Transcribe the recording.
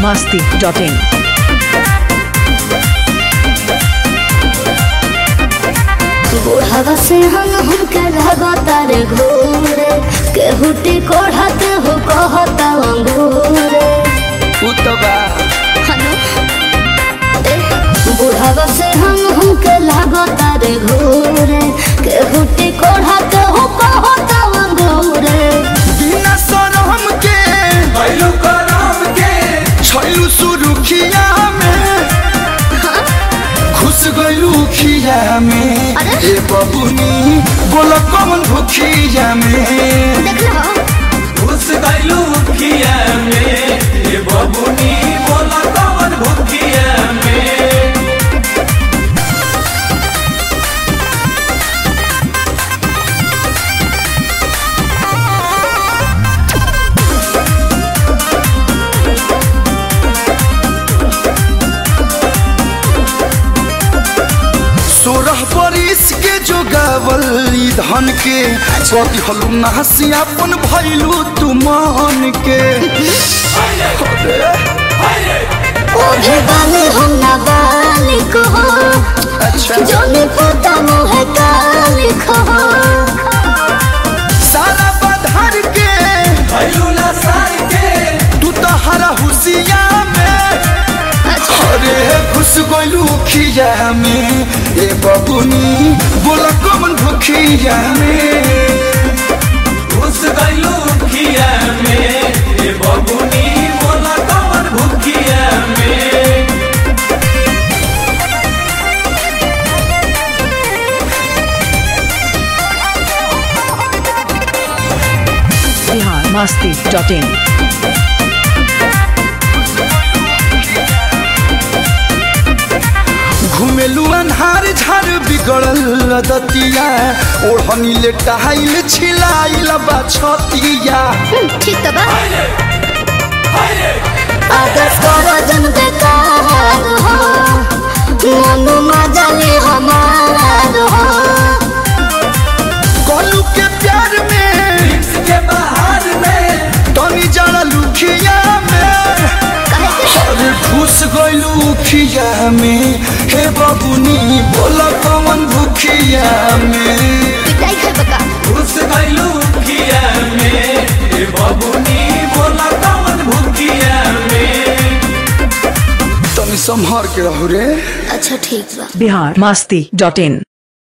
masti.in. बुढ़ावा से हम हमके लगातार घूरे केहुटी कोढ़ाते हो कहता अंगूरे उ तो बा बुढ़ावा से हम हमके लगातार घूरे केहुटी कोढ़ाते हो कहता अंगूरे बिना शरम के भैलू करम के छैलू सुरुखिया में खुश गइलू खिया में अरे? ए बबुनी बोल कौन भुखिया में देख लो घुस गइलू खिया में ये बबुनी बोला कवन भुखिया में सोरह बरिस के जो गावल ई धन के कति हलू नहसी अपन भैलू तू मान के ओढ़े वाले हम ना बालिक हो अच्छा जोने पोता मुँह कालिक हो सारा बधार के भैलू लसार के तू तो हरा हुसिया में अरे खुश गइलू खिया में ए बबुनी बोल कौन भुखिया में घुस गइलू खिया में ये बबुनी बोला कवन भुखिया में Bihar masti.in. घुमेलू अन्हार झार बिगड़ल दतिया ओढ़नी ले टहाइल छिलाइल बा छतिया ठीक तो बा अगर करजन बेकार हो मनु मजले हमार हो कलू के प्यार में के बाहर में तनी जरा लुखिया में कहे के अरे घुस गइलू खिया में हे बबुनी बोल कौन भुखिया में पिटाई खाए बका घुस गइलू खिया में ये बबुनी बोला कवन भुखिया में तनी संभार के रहू रे अच्छा ठीक बा Bihar masti.in.